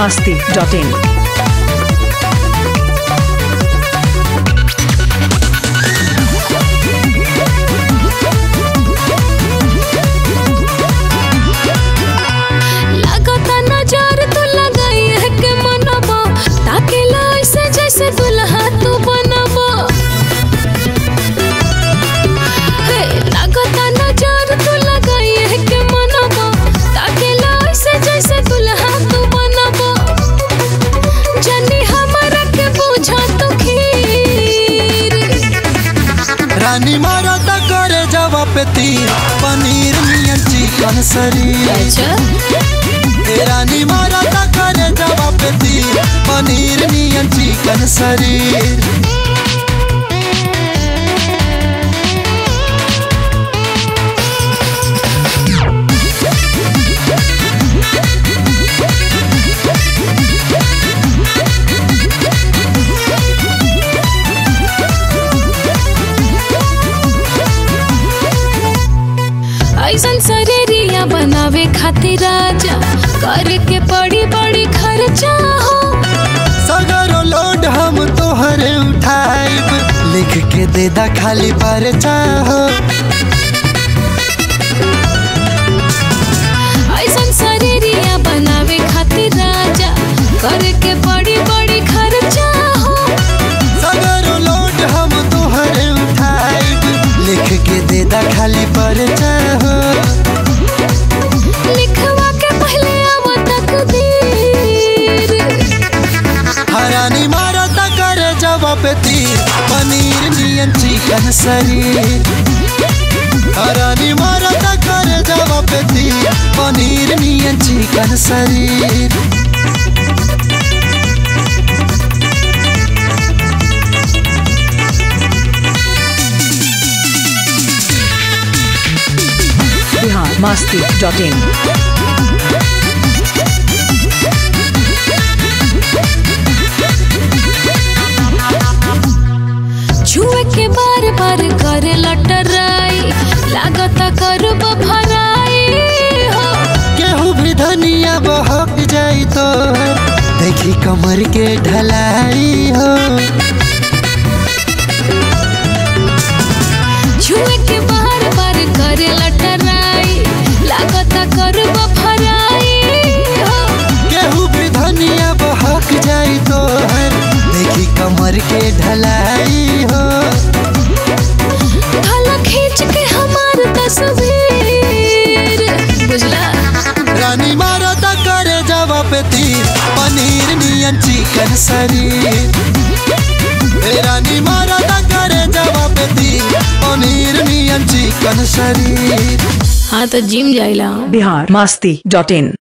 masti.in. लागता नजर तू लगाई है के मनबो ताकेला ऐसे जैसे दुल्हा तू बनबो हे लागता नजर तू लगाई है के मनबो ताकेला ऐसे जैसे दुल्हा तू बनबो जनी हमरा के बुझा तू खीर रानी मारा ता करे जवा पे तीर पनीर नियन चिकन शरीर अच्छा ए रानी मारा ता करे जवा पे तीर पनीर नियन चिकन शरीर ऐसन शरीरिया बनावे खातिर राजा करके बड़ी बड़ी खर्चा हो सगरो लोड हम तोहरे उठाइब लिख के दे दा खाली पर चाहो ऐसन शरीरिया बनावे खातिर राजा करके बड़ी बड़ी खर्चा हो सगरो लोड हम तोहरे उठाइब लिख के दे दा खाली पर चाहो लिखवा के पहले आव तकदीर हरानी मारा ता करे जवा पे तीर पनीर नियन चिकन शरीर हरानी मारा ता करे जवा पे तीर पनीर नियन चिकन शरीर Bihar masti.in. छुए के बार बार करे लटराई लागता करब भराई हो केहू भी धनिया बहक जाई तो देखी कमर के ढलाई हो छुए के बार बार करे लटराई लागता करब भराई हो केहू भी धनिया बहक जाई तो देखी कमर के ढलाई हो थाला खींच के हमार तस्वीर बुझला रानी मारा ता करे जवा पे तीर पनीर नियन चिकन शरीर ए रानी मारा ता करे जवा पे तीर पनीर नियन चिकन शरीर हाँ तो जिम जाइला Bihar masti.in.